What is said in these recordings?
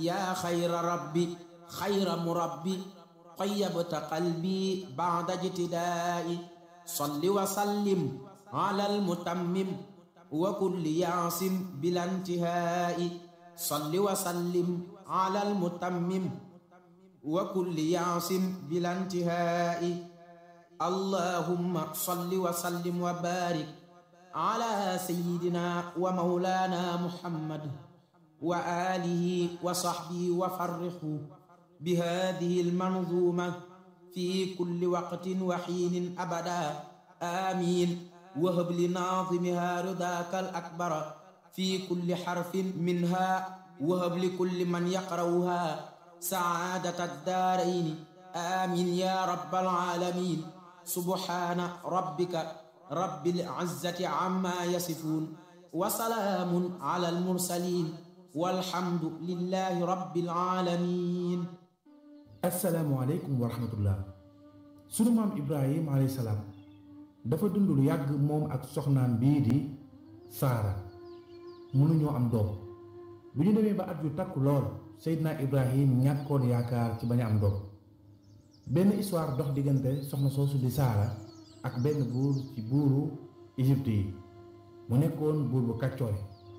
yaa xayra rabbi xayra murabbi qayyabta qalbi ba'da ijtidaa'i salli wa sallim ala almutammim wa kulli yaasim bila intihaa'i salli wa sallim ala almutammim wa kulli yaasim bila intihaa'i allahumma salli wa sallim wa baarik ala sayyidina wa mawlaana muhammad wa aalihi wa sahbihi wa farrixu bi haadihi almanzuuma fi kulli waqtin wa xiinin abada amiin wahab li naazimiha ridaaka al akbara fi kulli xarfin minha wahab li kulli man yaqrawha saadata daarayni amiin ya rabbal aalamiin subhaana rabbika rabbil izzati amma yasifuun wa salaamun alal mursaliin walhamdu lillahi rabbil aalamiin asalaamualeykum wa rahmatullah sunu maam ibrahim alayhi salaam dafa dund lu yàgg moom ak soxnaam bii di saara mënuñoo am doom bu ñu demee ba at yu takku lool seydina ibrahim ñàkkoon yaakaar ci bañ a am doom benn histoire dox diggante soxna soosu di saara ak benn buur ci buuru Égypte yi mu nekkoon buur bu kàccoore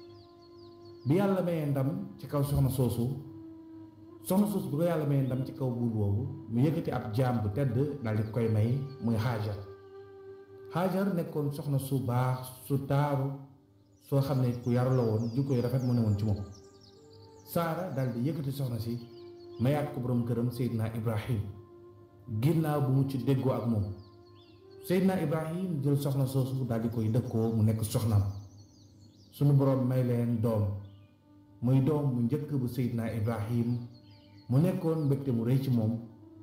bi yàlla mayee ndam ci kaw soxna soosu soxna soosu bu ko yàlla mayee ndam ci kaw buur boobu mu yëkkati ab jaam bu tedd daal di koy may muy Hajar Hajar nekkoon soxna su baax su taaru soo xam ne ku yaru la woon jikko yu rafet mu ne woon ci moom Saara daal di yëkkati soxna si mayaat ko boroom këram Seydina Ibrahim ginnaaw bu mu ci déggoo ak moom Seydina Ibrahim jël soxna soosu daal di koy dëkkoo mu nekk soxnaam sunu boroom may leen doom muy doom bu njëkk bu Seydina Ibrahim mu nekkoon mbégte mu rëy ci moom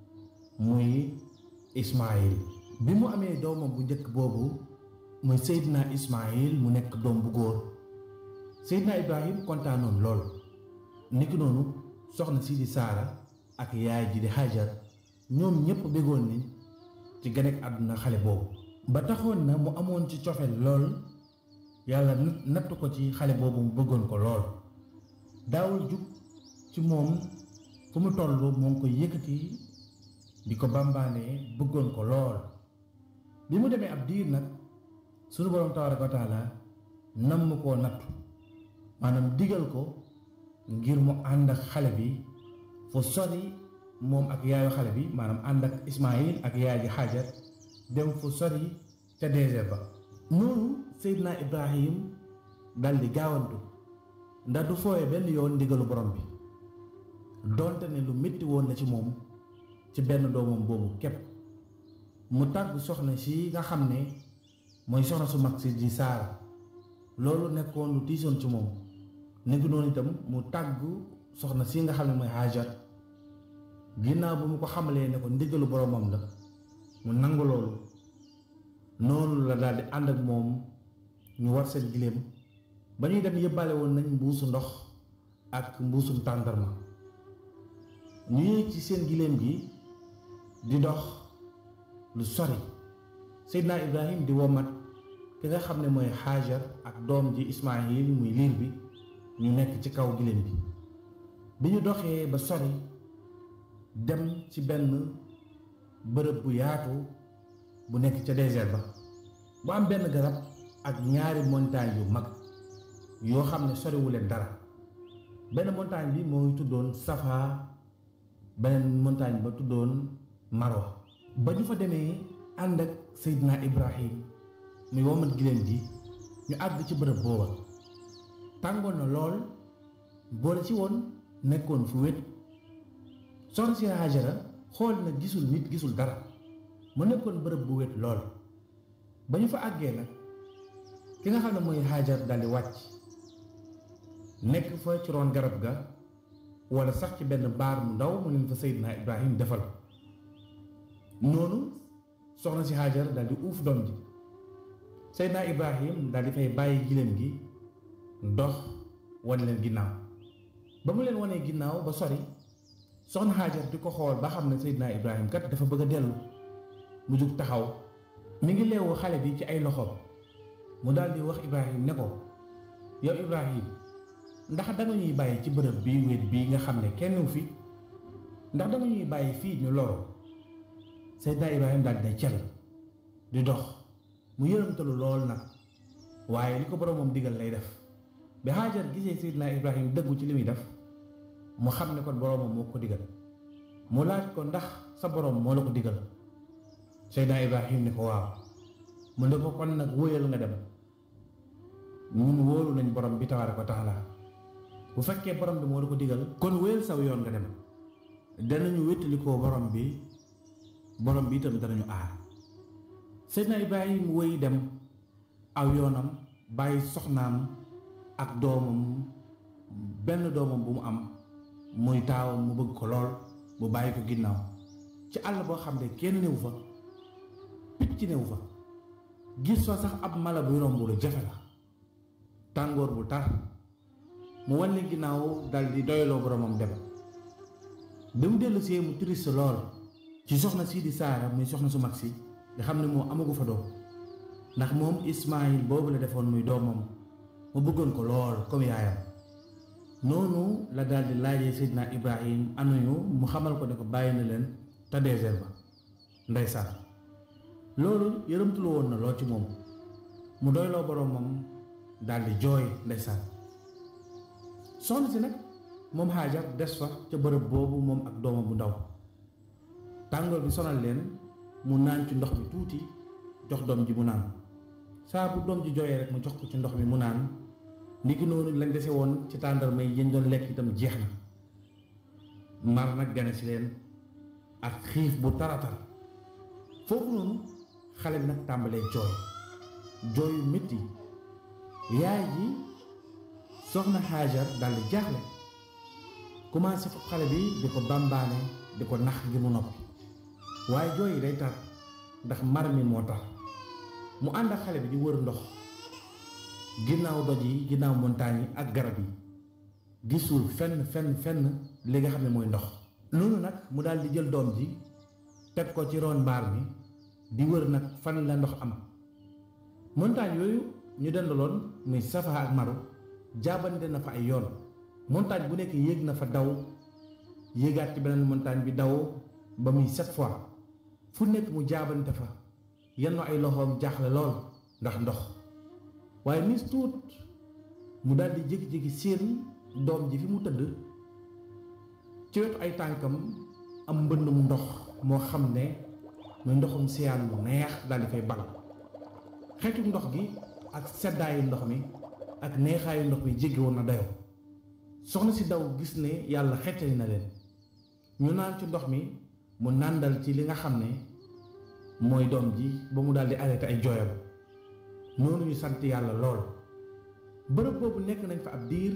muy Ismaayil bi mu amee doomam bu njëkk boobu muy Seydina Ismaayil mu nekk doom bu góor Seydina Ibrahim kontaanoon lool niki noonu soxna si di Saara ak yaay ji di Hajar ñoom ñépp béggoon ni ci ganek àdduna xale boobu ba taxoon na mu amoon ci cofeel lool yàlla natt ko ci xale boobu mu bëggoon ko lool daawul jug ci moom fu mu toll moo ngi koy yëkkati di ko bambaanee bëggoon ko lool bi mu demee ab diir nag sunu borom tabaraka wa taala namm koo nattu maanaam digal ko ngir mu ànd ak xale bi fu sori moom ak yaayu xale bi maanaam ànd ak Ismaayil ak yaay ji Hajar dem fu sori ca désert ba noonu Seydina Ibrahim dal di gaawantu ndax du fooye benn yoon ndigalu borom bi donte ne lu métti woon na ci moom ci benn doomam boobu képp mu tàgg soxna si nga xam ne mooy soxna su mag si di Saara loolu nekkoon lu tiisoon ci moom nekk noonu itam mu tàgg soxna si nga xam ne mooy Hajar ginnaaw bu mu ko xamalee ne ko ndigalu boromam la mu nangu loolu noonu la daal di ànd ak moom ñu war seen giléem ba ñuy dem yëbbaale woon nañ mbuusu ndox ak mbuusum tàndarma ñu yéeg ci seen giléem gi di dox lu sori Seydina Ibrahim di womat ki nga xam ne mooy Hajar ak doom ji Ismaayil muy liir bi ñu nekk ci kaw giléem bi bi ñu doxee ba sori dem ci benn bërëb bu yaatu bu nekk ca désert ba bu am benn garab ak ñaari montagne yu mag yoo xam ne soriwu leen dara benn montagne bi moo ngi tuddoon Safa beneen montagne ba tuddoon Marwa ba ñu fa demee ànd ak Seydina Ibrahim muy womat giléem gi ñu àgg ci bërëb booba tàngoon na lool boole ci woon nekkoon fu wét soxna si Hajara xool na gisul nit gisul dara mu nekkoon bërëb bu wét lool ba ñu fa àggee nag ki nga xam ne mooy Hajar daldi wàcc nekk fa ci roon garab ga wala sax ci benn baar mu ndaw mu leen fa Seydina Ibrahim defal noonu soxna si Hajar daldi uuf doom ji Seydina Ibrahim daldi fay bàyyi giléem gi dox wan leen ginnaaw ba mu leen wanee ginnaaw ba sori soxna Hajar di ko xool ba xam ne Seydina Ibrahim kat dafa bëgg a dellu mu jug taxaw mi ngi leewu xale bi ci ay loxoom mu daal di wax Ibrahim ne ko yow Ibrahim ndax danga ñuy bàyyi ci bërëb bii wéet bii nga xam ne kenn fi ndax danga ñuy bàyyi fii ñu loro Seydina Ibrahima daal di cel di dox mu yërëmtalu lool nag waaye li ko boromam digal lay def bi Hajar gisee Seydina Ibrahima dëggu ci li muy def mu xam ne kon boromam moo ko digal mu laaj ko ndax sa borom moo la ko digal Seydina Ibrahima ni ko waaw mu ne ko kon nag wóoyal nga dem ñun wóolu nañ borom bi tabaaraka wa taala bu fekkee borom bi moo la ko digal kon wóyal saw yoon nga dem danañu wéttalikoo borom bi borom bi itam danañu aar Seydina Ibrahima wóy dem aw yoonam bàyyi soxnaam ak doomam benn doomam bu mu am muy taawam mu bëgg ko lool mu bàyyi ko ginnaaw ci àll boo xam ne kenn néew fa picc néew fa gis fa sax ab mala buy romb lu jafe la tàngoor bu tar mu wane ginnaaw dal di doyloo boromam dem bi mu dellu see mu triste lool ci soxna sii di saara muy soxna su mag si nga xam ne moo amagu fa doom ndax moom Ismaayil boobu la defoon muy doomam mu bëggoon ko lool comme yaayam noonu la daal di laajee Seydina Ibrahim anuñu mu xamal ko ne ko bàyyi na leen te désert ba ndeysaan loolu yërëmtulu woon na lool ci moom mu doyloo boromam daal di jooy ndeysaan soxna si nag moom Hajar des fa ca bërëb boobu moom ak doomam bu ndaw tàngoor bi sonal leen mu naan ci ndox mi tuuti jox doom ji mu naan saa bu doom ji jooyee rek mu jox ko ci ndox mi mu naan ndiki noonu lañ dese woon ci tàndarma yi yéen doon lekk itam jeex na mar nag gane si leen ak xiif bu taratar foofu noonu xale bi nag tàmbalee jooy jooy yu métti yaay ji soxna Hajar daldi jaaxle commencé foofu xale bi di ko bambaane di ko nax ngir mu noppi waaye jooy yi day tar ndax mar mi moo tax mu ànd ak xale bi di wër ndox ginnaaw doj yi ginnaaw montagne yi ak garab yi gisul fenn fenn fenn li nga xam ne mooy ndox loolu nag mu daal di jël doom ji teg ko ci ron mbaar mi di wër nag fan la ndox am montagne yooyu ñu dendaloon muy Safa ak Maru jaabante na fa ay yoon montagne bu nekk yéeg na fa daw yéegaat ci beneen montagne bi daw ba muy sept fois fu nekk mu jaabante fa yenn ay loxoom jaaxle lool ndax ndox waaye nis tuut mu daal di jékki-jékki séen doom ji fi mu tëdd ci wetu ay tànkam am mbënd mu ndox moo xam ne muy ndoxum siyaan mu neex daal di fay bal xeetu ndox gi ak seddaayu ndox mi ak neexaayu ndox mi jéggi woon na dayoo soxna si daw gis ne yàlla xettali na leen ñu naan ci ndox mi mu nàndal ci li nga xam ne mooy doom ji ba mu daal di arrêté ay jooyam noonu ñu sant yàlla lool bërëb boobu nekk nañ fa ab diir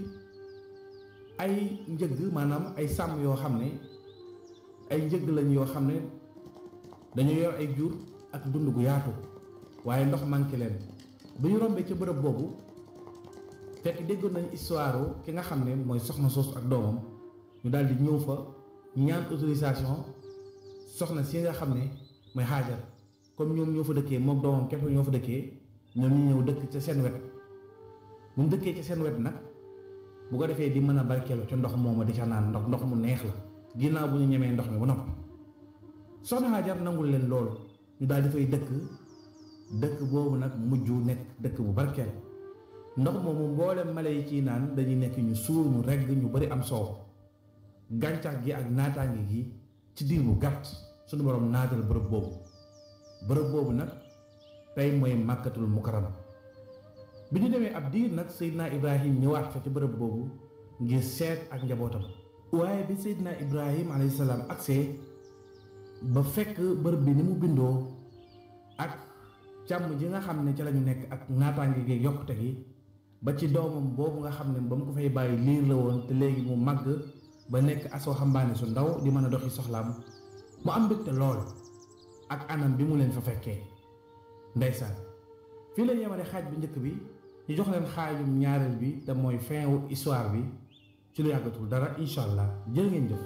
ay njëgg maanaam ay sàmm yoo xam ne ay njëgg lañ yoo xam ne dañu yor ay jur ak dund gu yaatu waaye ndox manqué leen bu ñu rombee ca bërëb boobu fekk déggoon nañ histoire ki nga xam ne mooy soxna soosu ak doomam ñu daal di ñëw fa ñaan autorisation soxna si nga xam ne mooy xaajar comme ñoom ñoo fa dëkkee moom doomam képp ñoo fa dëkkee ñoom ñu ñëw dëkk ca seen wet bu mu dëkkee ca seen wet nag bu ko defee di mën a barkeelu ca ndox mooma di ca naan ndox ndox mu neex la ginnaaw bu ñu ñemee ndox mi ba noppi soxna xaajar nangul leen loolu ñu daal di fay dëkk dëkk boobu nag mujj nekk dëkk bu barkeel ndox moomu mboolem mala yi ciy naan dañuy nekk ñu suur ñu regg ñu bari am soow gàncax gi ak naataange gi ci diir bu gàtt suñu borom naatal bërëb boobu bërëb boobu nag tey mooy màkkatul mukarama bi ñu demee ab diir nag Seydina Ibrahim ñëwaat fa ci bërëb boobu ngir seet ak njabootam waaye bi Seydina Ibrahim alayhi salaam agsee ba fekk bërëb bi ni mu bindoo ak càmm ji nga xam ne ci lañu nekk ak naataange gi yokkute gi ba ci doomam boobu nga xam ne ba mu ko fay bàyyi liir la woon te léegi mu màgg ba nekk asoo xambaane su ndaw di mën a doxi soxlaam mu am mbégte lool ak anam bi mu leen fa fekkee ndeysaan fii leen yemale xaaj bi njëkk bi ñu jox leen xaajum ñaareel bi te mooy fin wu histoire bi ci lu yàggatul dara incha allah jërë ngeen jëf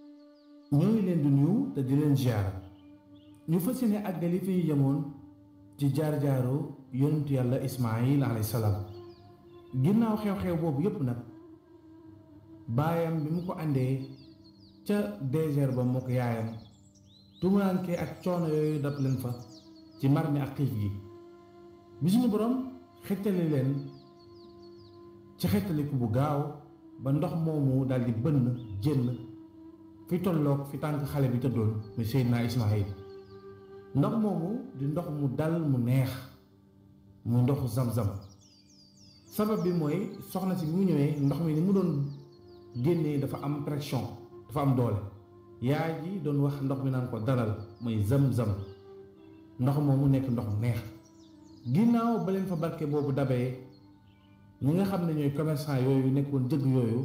ñoo ngi leen di nuyu te di leen ziar ñu fas yéene àggali fi ñu yemoon ci jaar-jaaru yonent yàlla ismaayil alayhi salaam ginnaaw xew-xew boobu yépp nag baayam bi mu ko àndee ca désert ba moo ko yaayam tumuraanke ak coono yooyu dab leen fa ci mar mi ak xiif gi bi suñu borom xettali leen ci xettaliku bu gaaw ba ndox moomu daldi bënn jënn fi tolloog fi tànk xale bi tëddoon muy Seydina Ismaayil ndox moomu di ndox mu dal mu neex mu ndoxu zam-zam sabab bi mooy soxna si bi mu ñëwee ndox mi ni mu doon génnee dafa am pression dafa am doole yaay ji doon wax ndox mi naan ko dalal mooy zam-zam ndox moomu nekk ndox mu neex ginnaaw ba leen fa barke boobu dabee ñi nga xam ne ñooy commerçant yooyu nekkoon jëgg yooyu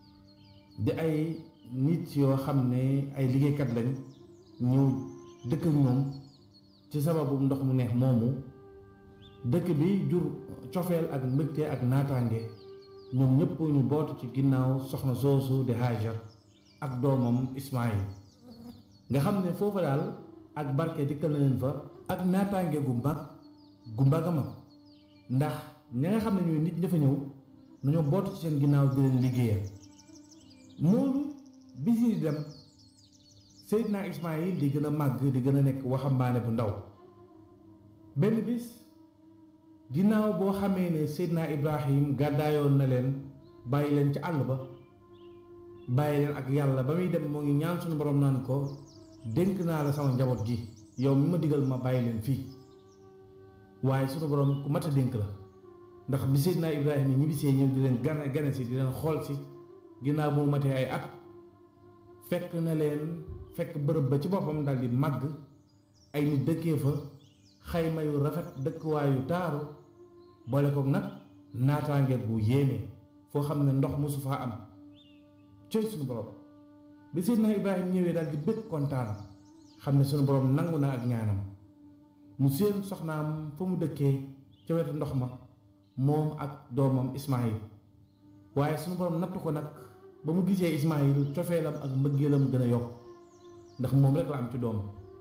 di ay nit yoo xam ne ay liggéeykat lañ ñëw dëkk ak ñoom ci sababu ndox mu neex moomu dëkk bi jur cofeel ak mbëgte ak naataange ñoom ñëpp ñu bootu ci ginnaaw soxna soosu di Hajar ak doomam Ismaayil nga xam ne foofa daal ak barke dikkal na leen fa ak naataange gu mag gu mag a mag ndax ña nga xam ne ñooy nit ña fa ñëw nañoo bootu ci seen ginnaaw di leen liggéeyal noonu bis yi dem Seydina Ismaayil di gën a màgg di gën a nekk waxambaane bu ndaw benn bis ginnaaw boo xamee ne Seydina Ibrahim gàddaayoon na leen bàyyi leen ci àll ba bàyyi leen ak yàlla ba muy dem moo ngi ñaan suñu borom naan ko dénk naa la sama njaboot gi yow mi ma digal ma bàyyi leen fii waaye suñu borom ku mat a dénk la ndax bi Seydina Ibrahim yi ñibbisee ñëw di leen gane gane si di leen xool si ginnaaw bu mu matee ay at fekk na leen fekk bërëb ba ci boppam daal di màgg ay nit dëkkee fa xayma yu rafet dëkkuwaayu taaru boole koog nag naataange bu yéeme foo xam ne ndox mosu faa am coy suñu borom bi Seydina Ibrahim ñëwee daal di bëgg kontaan xam ne suñu borom nangu na ak ñaanam mu seen soxnaam fa mu dëkkee ca wetu ndox ma moom ak doomam Ismaayil waaye suñu borom nattu ko nag ba mu gisee Ismaayil cofeelam ak mbëggeelam gën a yokk ndax moom rek la am ci doom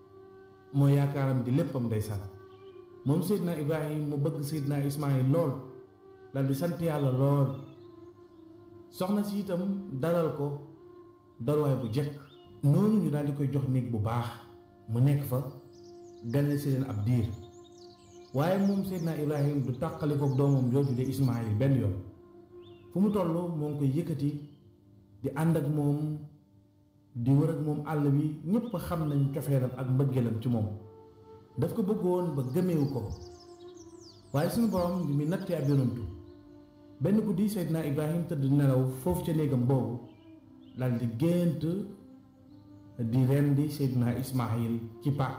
mooy yaakaaram di léppam ndeysaan moom Seydina Ibrahim mu bëgg Seydina Ismaayil lool dal di sant yàlla lool soxna si itam dalal ko dalwaay bu jekk noonu ñu daal di koy jox néeg bu baax mu nekk fa gane si leen ab diir waaye moom Seydina Ibrahim du tàqali ko doomam jooju de Ismaayil benn yoon fu mu toll moo ngi koy yëkkati di ànd ak moom di wër ak moom àll bi ñépp xam nañ cofeelam ak mbëggeelam ci moom daf ko bëggoon ba gëmeewu ko waaye suñu borom bi mu nattee ab yonantu benn guddi Seydina Ibrahim tëdd nelaw foofu ca néegam boobu dal di gént di rendi Seydina Ismaayil ci paak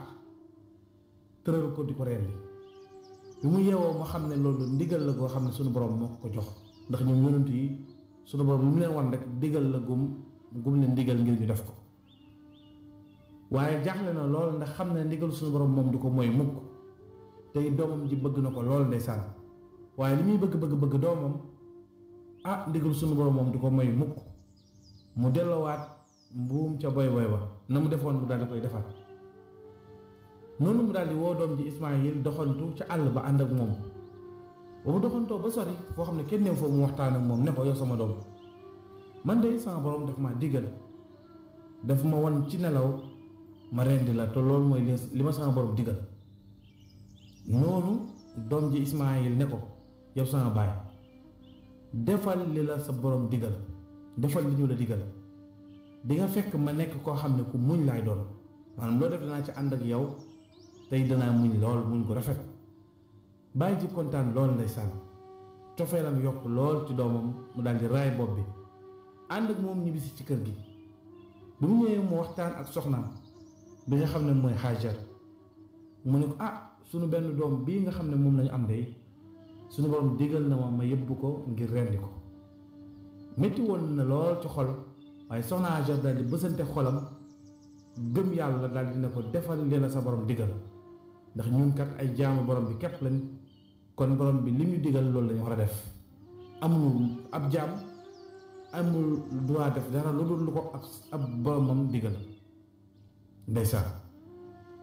tëral ko di ko rendi bi mu yeewoo ma xam ne loolu ndigal la goo xam ne suñu borom moo ko jox ndax ñoom yonent yi suñu borom lu mu leen wan rek digal la gum gum leen ndigal ngir ñu def ko waaye jaaxle na lool ndax xam ne ndigal suñu borom moom du ko mooy mukk tey doomam ji bëgg na ko lool ndeysaan waaye li muy bëgg bëgg bëgg doomam ah ndigal suñu borom moom du ko mooy mukk mu delloowaat mbuum ca boy boy ba na mu defoon mu daal di koy defaat noonu mu daal di woo doom ji Ismaayil doxantu ca àll ba ànd ak moom ba mu doxantoo ba sori foo xam ne kenn neew foofu mu waxtaan ak moom ne ko yow sama doom man de sama borom daf ma diggal daf ma wan ci nelaw ma rendi la te loolu mooy li ma sama borom diggal noonu doom ji Ismaayil ne ko yow sama baay defal li la sa borom diggal defal li ñu la diggal di nga fekk ma nekk koo xam ne ku muñ laay doon maanaam loo def danaa ci ànd ak yow tey danaa muñ lool muñ ko rafet bàyyi ji kontaan lool ndeysaan cofeelam yokk lool ci doomam mu daal di raay bopp bi ànd ak moom ñibbisi ci kër gi bi mu ñëwee mu waxtaan ak soxnaam bi nga xam ne mooy Hajar mu ne ko ah sunu benn doom bii nga xam ne moom lañu am de sunu borom digal na ma ma yëbbu ko ngir rendi ko métti woon na lool ci xol waaye soxna Hajar daal di bësante xolam gëm yàlla daal di ne ko defal li la sa borom digal ndax ñun kat ay jaamu borom bi képp lañ kon borom bi li ñu digal loolu lañu war a def amul ab jaam amul droit def dara lu dul lu ko ab ab boromam digal ndeysaan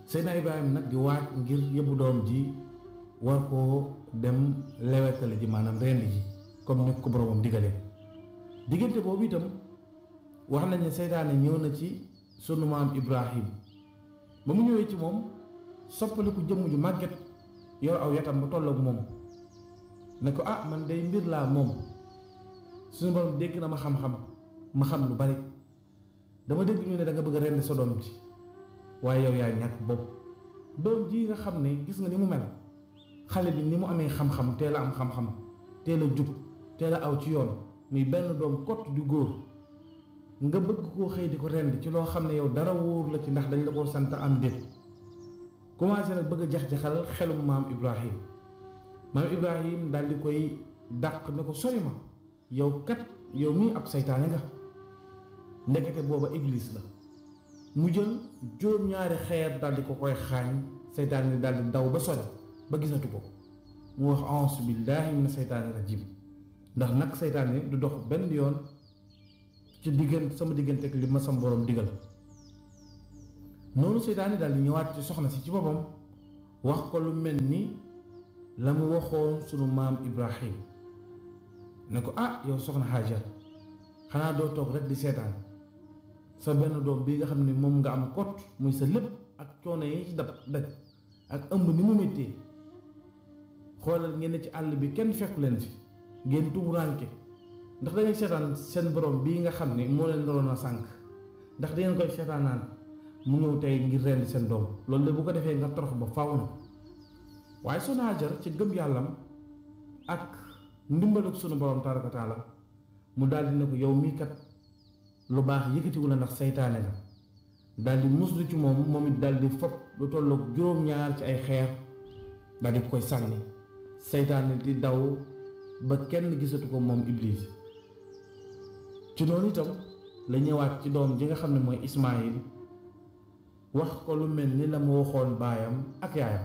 Seydina Ibrahima nag di waaj ngir yóbbu doom ji war koo dem lewetale ji maanaam rendi ji comme ni ko boromam digalee diggante boobu itam wax nañ ne seytaane ñëw na ci sunu maam Ibrahim ba mu ñëwee ci moom soppaliku jëmm ju màgget yor aw yatam ba tolloog moom ne ko ah man day mbir laa moom suñu borom dégg na ma xam-xam ma xam lu bari dama dégg ñu ne da nga bëgg a rendi sa doom ji waaye yow yaa ñàkk bopp doom ji nga xam ne gis nga ni mu mel xale bi ni mu amee xam-xam teel a am xam-xam teel a jub teel a aw ci yoon muy benn doom kott du góor nga bëgg koo xëy di ko rend ci loo xam ne yow dara wóor la ci ndax dañ la ko sant am déet commencé nag bëgg a jax-jaxal xelum maam Ibrahim maam Ibrahim daal di koy dàq ne ko sori ma yow kat yow mii ab saytaane nga ndekete booba iblis la mu jël juróom-ñaari xeer daal di ko koy xaañ saytaane ni daal di daw ba sori ba gisatu ko mu wax auzu billaahi mina saytaani rajim ndax nag saytaane du dox benn yoon ci diggante sama diggante ak li ma sam borom digal noonu seytaane daal di ñëwaat ci soxna si ci boppam wax ko lu mel ni la mu waxoon sunu maam Ibrahim ne ko ah yow soxna Hajar xanaa doo toog rek di seetaan sa benn doom bii nga xam ne moom nga am kot muy sa lépp ak coono yi ci dab daj ak ëmb ni mu méttee xoolal ngeen ne ci àll bi kenn fekku leen fi ngeen tumuraanke ndax da ngeen seetaan seen borom bii nga xam ne moo leen naroon a sànq ndax da ngeen koy seetaanaan mu ñëw tey ngir rend seen doom loolu de bu ko defee nga torox ba faw na waaye sunu Hajar ci gëm yàllam ak ndimbalug sunu borom tabaraka taala mu daldi ne ko yow mii kat lu baax yëkkatiwu la ndax saytaane la daldi muslu ci moom moom it daldi fopp lu tolloog juróom-ñaar ci ay xeer daldi koy sànni saytaane di daw ba kenn gisatu ko moom Iblis ci noonu itam la ñëwaat ci doom ji nga xam ne mooy Ismaayil wax ko lu mel ni la mu waxoon baayam ak yaayam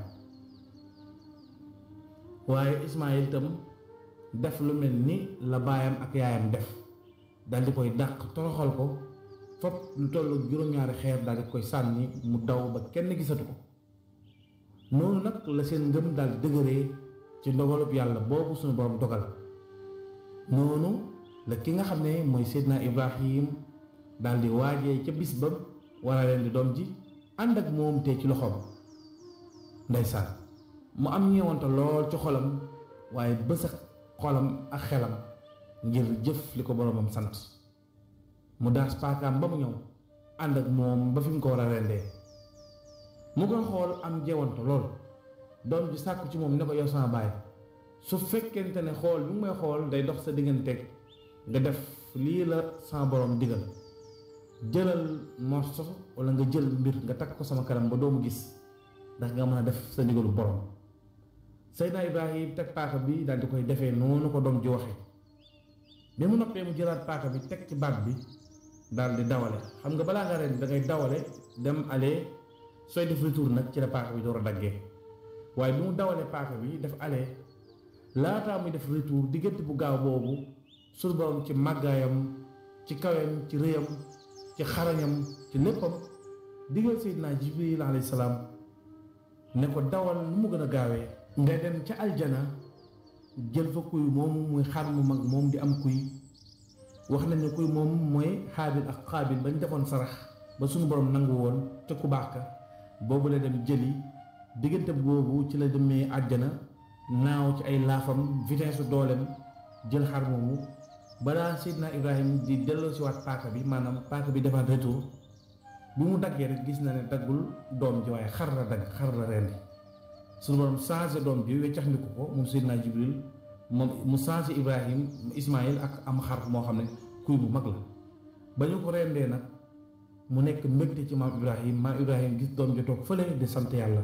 waaye Ismaayil itam def lu mel ni la baayam ak yaayam def daldi koy dàq toroxal ko fopp lu tollu juróom-ñaari xeer daldi koy sànni mu daw ba kenn gisatu ko noonu nag la seen ngëm daldi dëgëree ci ndogalub yàlla boobu suñu borom dogal noonu la ki nga xam ne mooy Seydina Ibrahim daldi waajee ca bis ba war a leen di doom ji ànd ak moom te ci loxoom ndeysaan mu am ñeewante lool ci xolam waaye bës ak xolam ak xelam ngir jëf li ko boromam sant mu daas paakaam ba mu ñëw ànd ak moom ba fi mu ko war a rendee mu koy xool am jeewante lool doom ji sàkku ci moom ne ko yow sama baay su fekkente ne xool bi mu may xool day dox sa digganteeg nga def lii la sama borom digal jëlal morso wala nga jël mbir nga takk ko sama kanam ba doomu gis ndax nga mën a def sa ndigalu borom Seydina Ibrahim teg paaka bi daal di koy defee noonu ko doom ji waxee bi mu noppee mu jëlaat paaka bi teg ci baat bi daal di dawale xam nga balaa nga ren da ngay dawale dem aller sooy def retour nag ci la paaka bi door a daggee waaye bi mu dawalee paaka bi def aller laataa muy def retour diggante bu gaaw boobu suñu borom ci màggaayam ci kawem ci rëyam ci xarañam ci léppam digal Seydina Jibril alayhi salaam ne ko dawal nu mu gën a gaawee nga dem ca aljana jël fa kuy moom muy xar mu mag moom di am kuy wax nañ ne kuy moom mooy xaabil ak xaabil bañ defoon sarax ba suñu borom nangu woon ca ku baax ka boobu la dem jëli diggante boobu ci la demee àjjana naaw ci ay laafam vitesse su dooleem jël xar moomu balaa Seydina Ibrahim di delloo si waat paaka bi maanaam paaka bi defaat retour bi mu daggee rek gis na ne daggul doom ji waaye xar la dagg xar la rendi suñu borom changé doom bi weccax ndiku ko moom Seydina Jibril moom mu changé Ibrahim Ismaïl ak am xar moo xam ne kuy bu mag la ba ñu ko rendee nag mu nekk mbégte ci maam Ibrahim maam Ibrahim gis doom ji toog fële di sant yàlla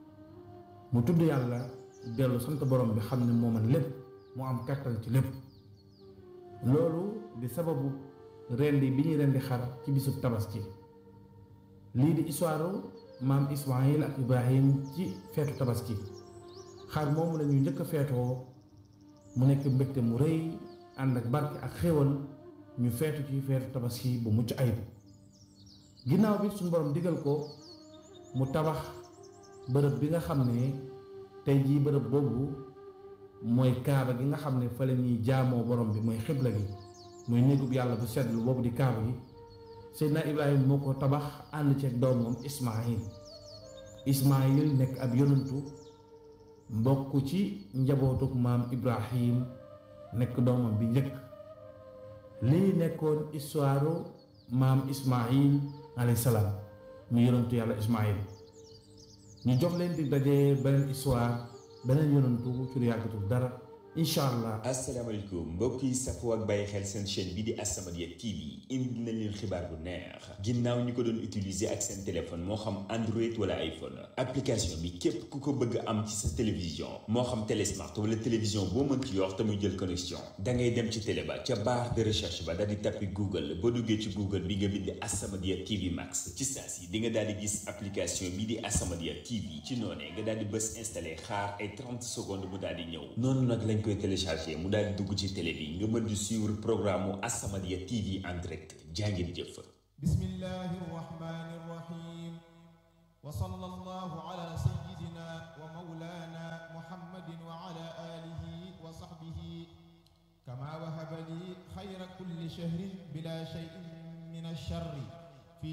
mu tudd yàlla dellu sant borom bi xam ne moo man lépp mu am kattan ci lépp loolu di sababu rendi bi ñuy rendi xar ci bisub tabaski lii di histoire maam Ismaïl ak Ibrahim ci feetu tabaski xar moomu la ñu njëkk a feetoo mu nekk mbégte mu rëy ànd ak barke ak xéwal ñu feetu ci feetu tabaski bu mucc ayib ginnaaw bi suñu borom digal ko mu tabax bërëb bi nga xam ne tey jii bërëb boobu mooy kaaba gi nga xam ne fa la ñuy jaamoo borom bi mooy xibla gi muy néegub yàlla bu seddlu boobu di kaaba gi Seydina Ibrahima moo ko tabax ànd ceeg doomam Ismaayil Ismaayil nekk ab yonantu mbokk ci njabootuk maam Ibrahim nekk doomam bi njëkk lii nekkoon histoire maam Ismaayil alayhi salaam mu yonantu yàlla Ismaayil ñu jox leen di daje beneen histoire beneen yonantu ci lu yàggatul dara incha allah. asalaamaaleykum mbokk yi safoo ak bàyyi xel seen chaîne bi di As-Samadiyya TV indi nañ leen xibaar bu neex ginnaaw ñi ko doon utiliser ak seen téléphone moo xam Android wala iPhone application bi képp ku ko bëgg am ci sa télévision moo xam télé smart wala télévision boo mën ci yor te muy jël connexion da ngay dem ci télé ba ca barre de recherche ba daal di tappi Google boo duggee ci Google bi nga bind As-Samadiyya TV Max ci saa si di nga daal di gis application bi di As-Samadiyya TV ci noonee nga daal di bës installé xaar ay 30 secondes mu daal di ñëw noonu nag lañ koy téléchargé mu daal di dugg ci télé bi nga mën di suivre programme mu As-Samadiyya TV en direct jàngeen jëf bismillahi rahmani rahim wa sallallahu ala sayyidina wa mawlana muhammadin wa ala alihi wa sahbihi kama wahaba li xayra kulli shahrin bila shay'in min ash-sharri